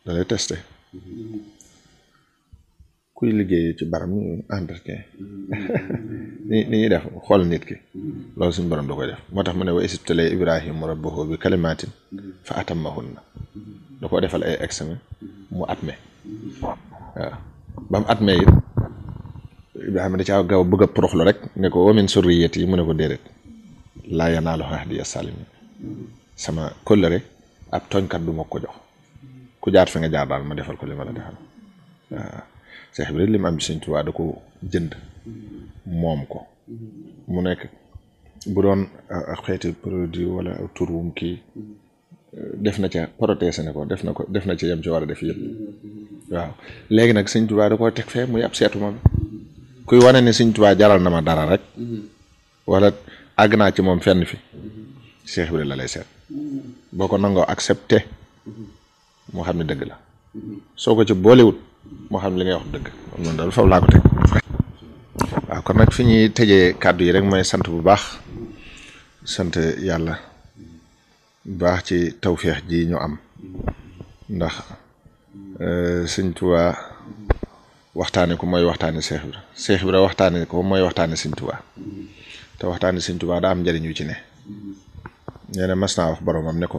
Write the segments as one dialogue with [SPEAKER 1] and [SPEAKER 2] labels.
[SPEAKER 1] da lay testé kuy liggéey ci baram ñu entretien ni ni ñuy def xool nit ki loolu suñu borom da koy def moo tax mu ne wa isibtalee ibrahima rabbahu bi kalimatin fa atammahunna da ko defal ay examen mu atme waaw ba mu atme it ibrahima da caa gaaw bëgg a proxlu rek ne ko wa min surriyati yi mu ne ko déedéet laa yanaalu ahdiya salimin sama kóllëre ab tooñkat du ma ko jox ku jaar fi nga jaar daal ma defal ko li ma la defal waaw Seex bi rek li mu am ci Sëñ Tuubaa da ko jënd moom ko mu nekk bu doon ak xeeti produit wala tur wum kii def na ca protéger ne ko def na ko def na ca yem ci war a def yëpp waaw léegi nag Sëñ Tuubaa da koo teg fee muy ab seetu moom kuy wane ne Sëñ Tuubaa jaral na ma dara rek wala àgg naa ci moom fenn fi Seex bi la lay seet boo ko nangoo accepté moo xam ne dëgg la soo ko ci boolewut moo xam ne li ngay wax dëgg noonu daal foofu laa ko teg waaw kon nag fi ñuy tëjee kàddu yi rek mooy sant bu baax sant yàlla bu baax ci tawféex ji ñu am ndax sëñ Tuubaa waxtaane ko mooy waxtaane Seex Ibra Seex Ibra waxtaane ko mooy waxtaane sëñ Tuubaa te waxtaane sëñ Tuubaa daa am njëriñ yu ci ne nee na mas naa wax boromam ne ko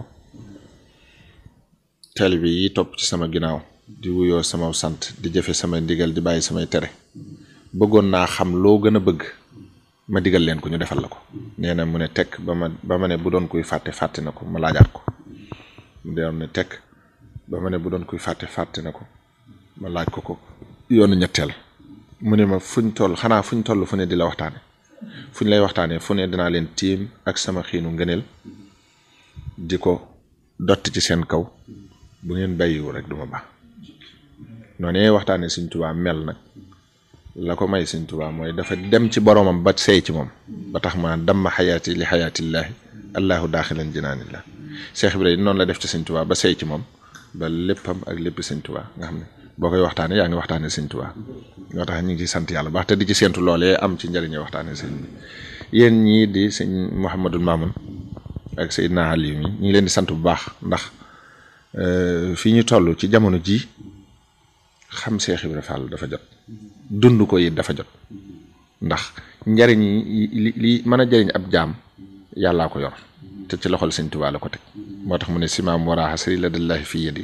[SPEAKER 1] taalibe yi topp ci sama ginnaaw di wuyoo sama sant di jëfe samay ndigal di bàyyi samay tere bëggoon naa xam loo gën a bëgg ma digal leen ko ñu defal la ko nee na mu ne tekk ba ma ba ma ne bu doon kuy fàtte fàtte na ko ma laajaat ko mu doon ne tekk ba ma ne bu doon kuy fàtte fàtte na ko ma laaj ko ko yoonu ñetteel mu ne ma fuñ toll xanaa fuñ toll fu ne di la waxtaane fuñ lay waxtaanee fu ne dinaa leen tiim ak sama xiinu ngëneel di ko dotti ci seen kaw bu ngeen bàyyiwu rek duma baax noonu waxtaanee Sëñ Tuubaa mel nag la ko may Sëñ Tuubaa mooy dafa dem ci boromam ba sey ci moom ba tax ma damma xayaati li xayaatillaahi allahu daaxilan jinaanillah Seex Ibrahima noonu la def ci Sëñ Tuubaa ba sey ci moom ba léppam ak lépp Sëñ Tuubaa nga xam ne boo koy waxtaanee yaa ngi waxtaanee Sëñ Tuubaa ñoo tax ñu ngi ciy sant yàlla baax te di ci séentu loolee am ci njëriñu waxtaanee sëñ bi yéen ñii di sëñ Mouhamadul Mamoun ak Seydina Aliou mi ñu ngi leen di sant bu baax ndax fii ñu toll ci jamono jii xam Seex Ibra Fall dafa jot dund ko it dafa jot ndax njariñ li li mën a jëriñ ab jaam yàllaa ko yor te ci loxol Sëñ Tuubaa la ko teg moo tax mu ne simaam waraaxa sëri la dallahi fii yadi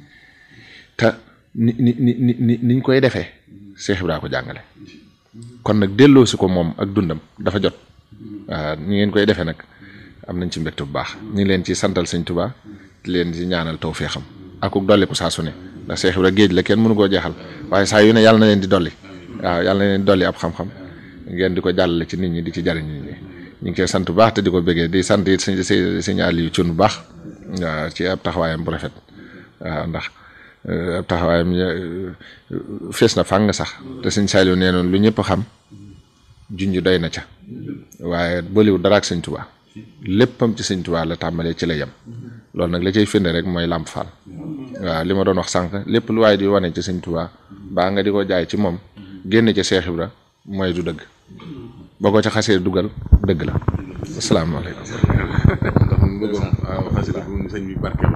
[SPEAKER 1] te ni ni ni ni niñ koy defee Seex Ibra ko jàngale kon nag delloo si ko moom ak dundam dafa jot waaw ñi ngeen koy defee nag am nañ ci mbégte bu baax ñu ngi leen ci santal Sëñ Tuubaa di leen ci ñaanal tawfeexam ak ku dolli ko saa su ne ndax Seex Ibra géej la kenn mënu koo jeexal waaye saa yu ne yàlla na leen di dolli waaw yàlla na leen di dolli ab xam-xam ngeen di ko jàllale ci nit ñi di ci jariñ nit ñi ñu ngi koy sant bu baax te di ko bëggee di sant it sëñ sëñ Aliou Thioune bu baax waaw ci ab taxawaayam bu rafet waaw ndax ab taxawaayam fees na fàng sax te sëñ Saliou nee noonu lu ñëpp xam junj doy na ca waaye bëliwul dara ak sëñ Tuubaa léppam ci sëñ Tuubaa la tàmbalee ci la yem loolu nag la cay firnde rek mooy Lamp Fall waaw li ma doon wax sànq lépp lu waaye di wane ci sëñ Tuubaa baa nga di ko jaay ci moom génn ca Seex Ibra mooy du dëgg boo ko ca xasee dugal dëgg la asalaamaaleykum.
[SPEAKER 2] ndax man bëggoon waaw xasida bu sëñ bi barkeel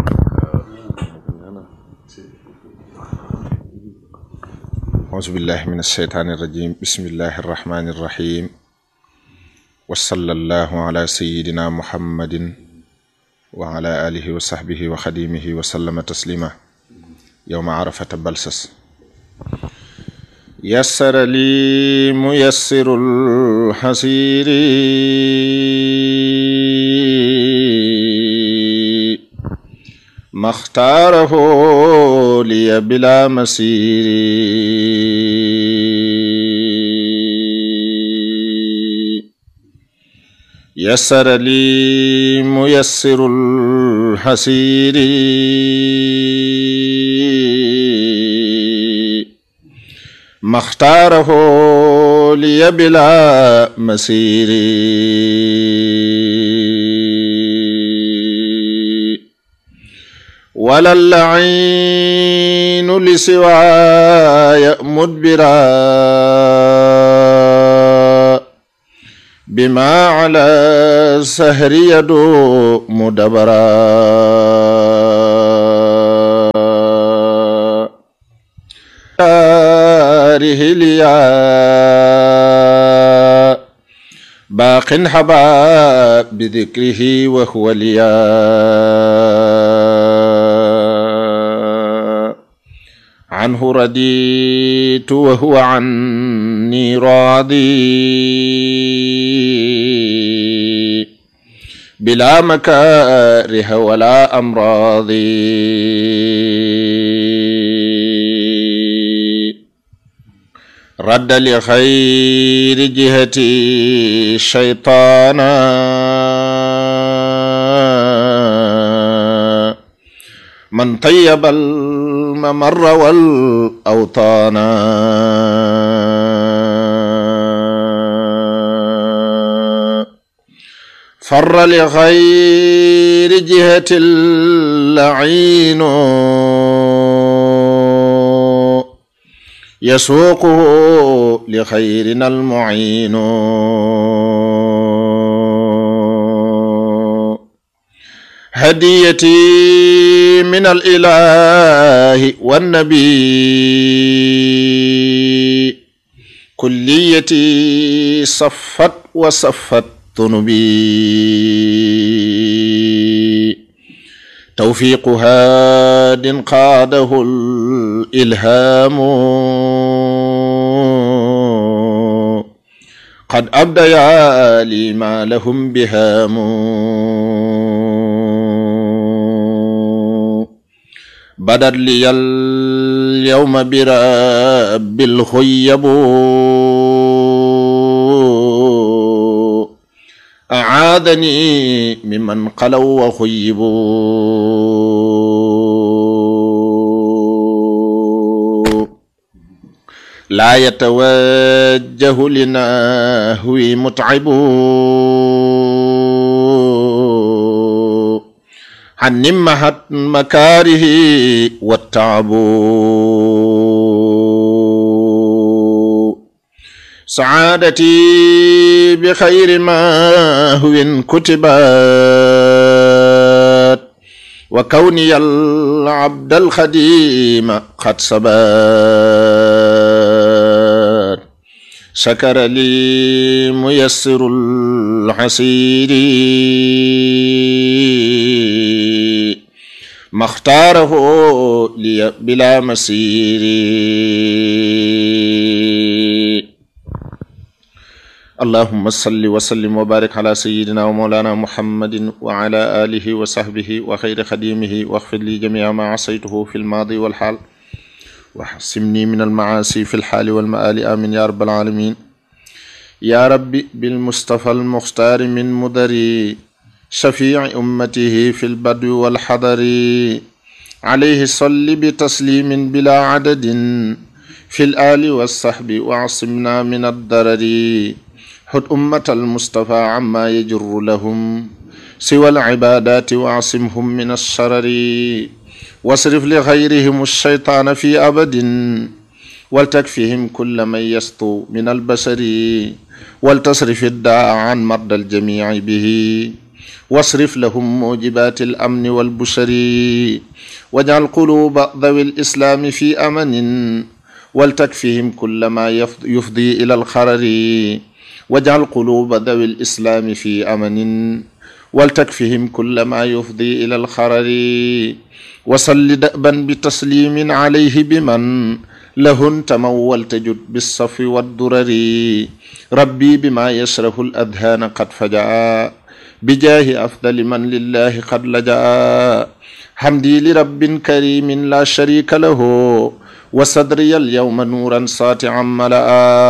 [SPEAKER 1] auzu billahi min alsheytaani irrajim bismillahi arrahmani irrahim wa sallallahu ala sayidina muhammadin wa ala alihi wa sahbihi wa xadimihi wa sallama taslima yowma arafata balsas yassara li muyassiru lxasiri maxtaarahu liya bila masiri yassara li muyassiru lxasiri maxtaarahu liya bila masiri wala lainu li siwaaya mudbira bima ala sahri yadu mudabara داره ليا باق حبا بذكره وهو ليا عنه رديت وهو عني راضي بلا مكاره ولا أمراض رد لخير جهتي شيطانا من طيب الممر والأوطان فر لغير جهة اللعين يسوقه لخيرنا المعين هديتي من الإله والنبي كليتي صفت وصفت ذنبي توفيق هاد قاده الإلهام قد أبديا لي ما لهم بهام بدت لي اليوم برب الخيب أعاذني ممن قلوا وخيبوا لا يتوجه لنهوي متعب عن نمحت مكاره والتعب سعادتي بخير ما هو كتبت وكوني العبد الخديم قد سبات شكر لي ميسر الحسير ما اختاره لي بلا مسير اللهم صل وسلم وبارك على سيدنا ومولانا محمد وعلى آله وصحبه وخير خديمه واغفر لي جميع ما عصيته في الماضي والحال وحسمني من المعاصي في الحال والمآل آمين يا رب العالمين يا ربي بالمصطفى المختار من مدري شفيع أمته في البدو والحضر عليه صل بتسليم بلا عدد في الآل والصحب وعصمنا من الضرر حد أمة المصطفى عما يجر لهم سوى العبادات وعصمهم من الشرر واصرف لغيرهم الشيطان في أبد ولتكفهم كل من يسطو من البشر ولتصرف الداء عن مرضى الجميع به واصرف لهم موجبات الأمن والبشر واجعل قلوب ذوي الإسلام في أمن ولتكفهم كل ما يفضي إلى الخرر واجعل قلوب ذوي الإسلام في أمن ولتكفهم كل ما يفضي إلى الخرر وصل دأبا بتسليم عليه بمن له انتموا ولتجد بالصف والدرر ربي بما يشره الأذهان قد فجأ بجاه أفضل من لله قد لجأ حمدي لرب كريم لا شريك له وصدري اليوم نورا ساطعا ملأ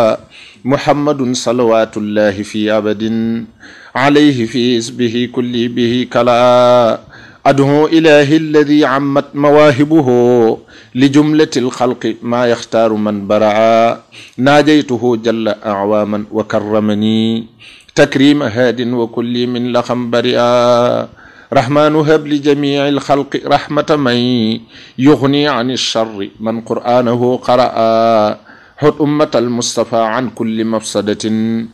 [SPEAKER 1] محمد صلوات الله في أبد عليه في اسمه كل به كلا أدعو إله الذي عمت مواهبه لجملة الخلق ما يختار من برع ناجيته جل أعواما وكرمني تكريم هاد وكل من لخم برئا رحمن هب لجميع الخلق رحمة من يغني عن الشر من قرآنه قرأ حط أمة المصطفى عن كل مفسدة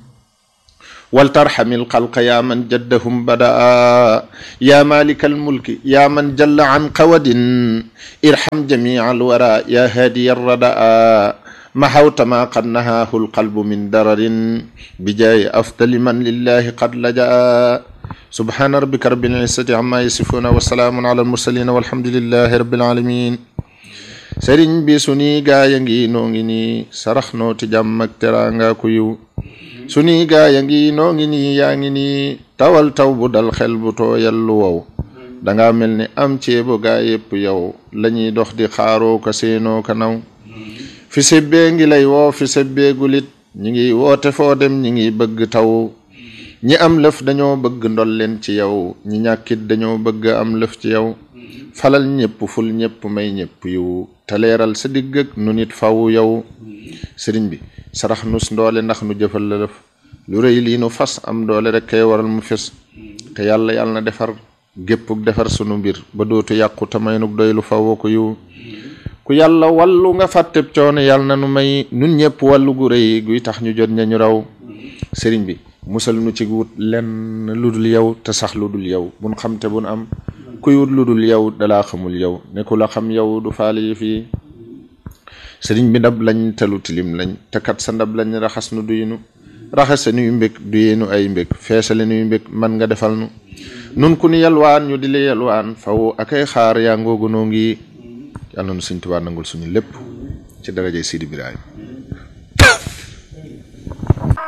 [SPEAKER 1] ولترحم الخلق يا من جدهم بدأ يا مالك الملك يا من جل عن قود ارحم جميع الورى يا هادي الردى محوت ما قد نهاه القلب من درر بجاي أفضل من لله قد لجأ سبحان ربك رب العزة عما يصفون وسلام على المرسلين والحمد لله رب العالمين sëriñ bi suñuy gaaya ngi noo ngi nii sarax noo ti jàmm ak teraanga ku yiw suñuy gaaya ngi noo ngi nii yaa ngi nii tawal taw bu dal xel bu tooyal lu wow danga mel ni am ceebu gaa yépp yow lañuy dox di xaaroo ka seenoo ka naw fi sebbee ngi lay woo fi sebbee gulit ñi ngi woote foo dem ñi ngi bëgg taw ñi am lëf dañoo bëgg ndol leen ci yow ñi ñàkkit dañoo bëgg am lëf ci yow falal ñépp ful ñépp may ñépp yiw te leeral sa digg ak nu nit faw yow sëriñ bi sarax nus ndoole ndax nu jëfal la lëf lu rëy lii nu fas am doole rek kay waral mu fes te yàlla yàlla na defar géppuk defar sunu mbir ba dootu yàqu te may nuk doy lu faw ko yiw ku yàlla wàllu nga fàtteb coono yàlla na nu may nun ñépp wàllu gu rëy guy tax ñu jot ñañu raw sëriñ bi musal nu ci wut lenn lu dul yow te sax lu dul yow bun xam te bun am kuy wut lu dul yow dalaa xamul yow ne ku la xam yow du faale yi fii sëriñ bi ndab lañ telu tilim lañ te kat sa ndab lañ raxas nu duyinu raxas sa nuy mbég duyeenu ay mbég feesale nuy mbég man nga defal nu nun ku ni yalwaan ñu di la yalwaan faw akay xaar yaa ngoogu noo ngi yàlla nu Sëriñ Tuubaa nangul suñu lépp ci darajay Sidi Ibrahima